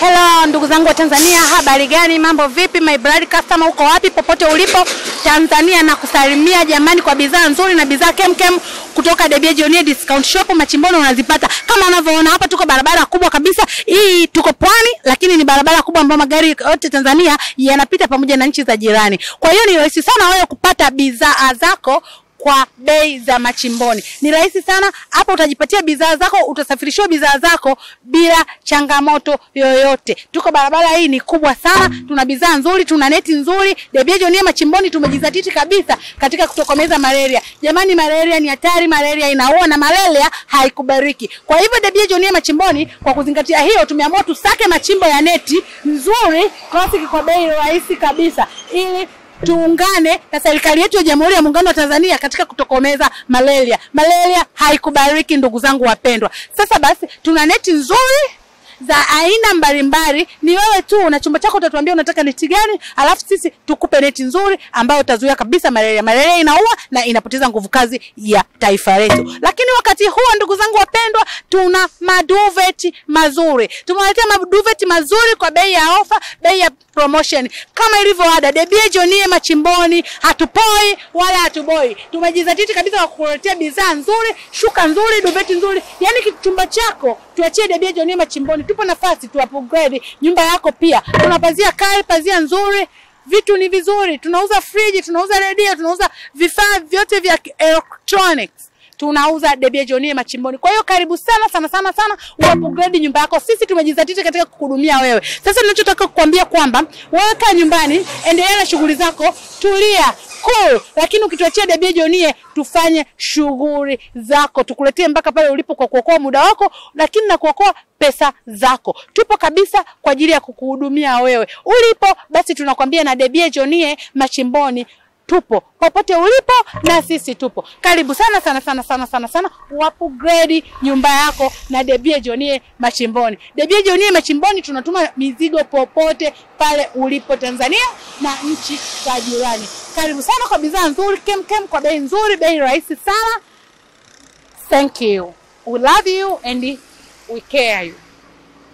Hello ndugu zangu wa Tanzania, habari gani? Mambo vipi? My blood customer, uko wapi? Popote ulipo Tanzania, na kusalimia jamani, kwa bidhaa nzuri na bidhaa kemkem kutoka Debia Jionia Discount Shop Machimboni, unazipata kama unavyoona hapa. Tuko barabara kubwa kabisa hii, tuko pwani, lakini ni barabara kubwa ambayo magari yote Tanzania yanapita pamoja na nchi za jirani. Kwa hiyo ni rahisi sana wewe kupata bidhaa zako kwa bei za machimboni. Ni rahisi sana hapa, utajipatia bidhaa zako, utasafirishiwa bidhaa zako bila changamoto yoyote. Tuko barabara hii ni kubwa sana, tuna bidhaa nzuri, tuna neti nzuri. Debia Jionia Machimboni tumejizatiti kabisa katika kutokomeza malaria. Jamani, malaria ni hatari, malaria inaua na malaria haikubariki. Kwa hivyo Debia Jionia Machimboni, kwa kuzingatia hiyo, tumeamua tusake machimbo ya neti nzuri classic kwa bei rahisi kabisa ili tuungane na serikali yetu ya Jamhuri ya Muungano wa Tanzania katika kutokomeza malaria. Malaria haikubariki ndugu zangu wapendwa. Sasa basi, tuna neti nzuri za aina mbalimbali. Ni wewe tu na chumba chako utatuambia unataka neti gani, alafu sisi tukupe neti nzuri ambayo utazuia kabisa malaria. Malaria inaua na inapoteza nguvu kazi ya taifa letu. Lakini wakati huo, ndugu zangu wapendwa, tuna maduveti mazuri. Tumewaletea maduveti mazuri kwa bei ya ofa, bei ya promotion kama ilivyo ada. Debia Jionia Machimboni, hatupoi wala hatuboi. Tumejizatiti kabisa kwa kukuletea bidhaa nzuri, shuka nzuri, duveti nzuri, yaani kichumba chako tuachie Debia Jionia Machimboni. Tupo nafasi tu upgrade nyumba yako pia. Tuna pazia kali, pazia nzuri, vitu ni vizuri. Tunauza friji, tunauza redio, tunauza vifaa vyote vya electronics tunauza Debia Jionia Machimboni. Kwa hiyo karibu sana sana sana sana uupgrade nyumba yako. Sisi tumejizatiti katika kukuhudumia wewe. Sasa ninachotaka kukwambia kwamba wewe kaa nyumbani, endelea na shughuli zako, tulia cool, lakini ukituachia Debia Jionia tufanye shughuli zako, tukuletee mpaka pale ulipo kwa kuokoa muda wako, lakini na kuokoa pesa zako. Tupo kabisa kwa ajili ya kukuhudumia wewe ulipo. Basi tunakwambia na Debia Jionia Machimboni tupo popote ulipo na sisi tupo. Karibu sana sana sana sana sana sana, upgrade nyumba yako na Debia Jionia Machimboni. Debia Jionia Machimboni tunatuma mizigo popote pale ulipo Tanzania na nchi za jirani. Karibu sana kwa bidhaa nzuri kem kem, kwa bei nzuri, bei rahisi sana. Thank you. We love you and we care you.